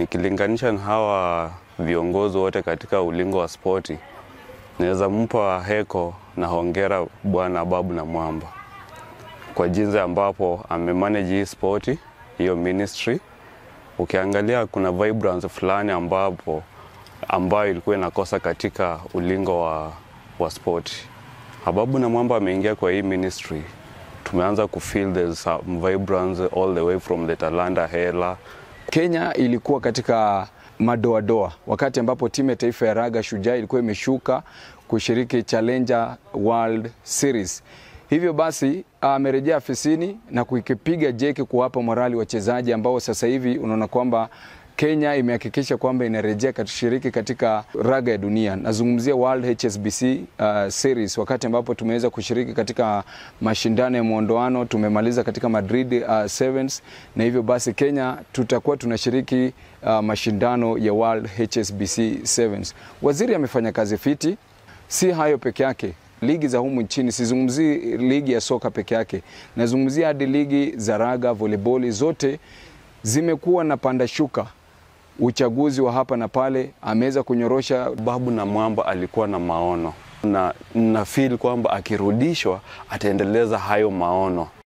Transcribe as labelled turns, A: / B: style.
A: Nikilinganisha na hawa viongozi wote katika ulingo wa spoti, naweza mpa heko na hongera Bwana Babu na Mwamba kwa jinsi ambapo amemanage hii spoti, hiyo ministry. Ukiangalia kuna vibrance fulani ambapo ambayo ilikuwa inakosa katika ulingo wa, wa spoti. Babu na Mwamba ameingia kwa hii ministry, tumeanza kufeel there's some vibrance all the way from the Talanta Hela
B: Kenya ilikuwa katika madoadoa wakati ambapo timu ya taifa ya raga Shujaa ilikuwa imeshuka kushiriki Challenger World Series. Hivyo basi amerejea afisini na kuikipiga jeki kuwapa morali wachezaji ambao sasa hivi unaona kwamba Kenya imehakikisha kwamba inarejea kushiriki katika raga ya dunia. Nazungumzia World HSBC uh, Series, wakati ambapo tumeweza kushiriki katika mashindano ya mwondoano, tumemaliza katika Madrid uh, Sevens, na hivyo basi Kenya tutakuwa tunashiriki uh, mashindano ya World HSBC Sevens. Waziri amefanya kazi fiti, si hayo peke yake ligi za humu nchini, sizungumzii ligi ya soka peke yake, nazungumzia hadi ligi za raga, volleyball, zote zimekuwa na panda shuka uchaguzi wa hapa na pale, ameweza kunyorosha.
A: Babu na Mwamba alikuwa na maono na na feel kwamba akirudishwa ataendeleza hayo maono.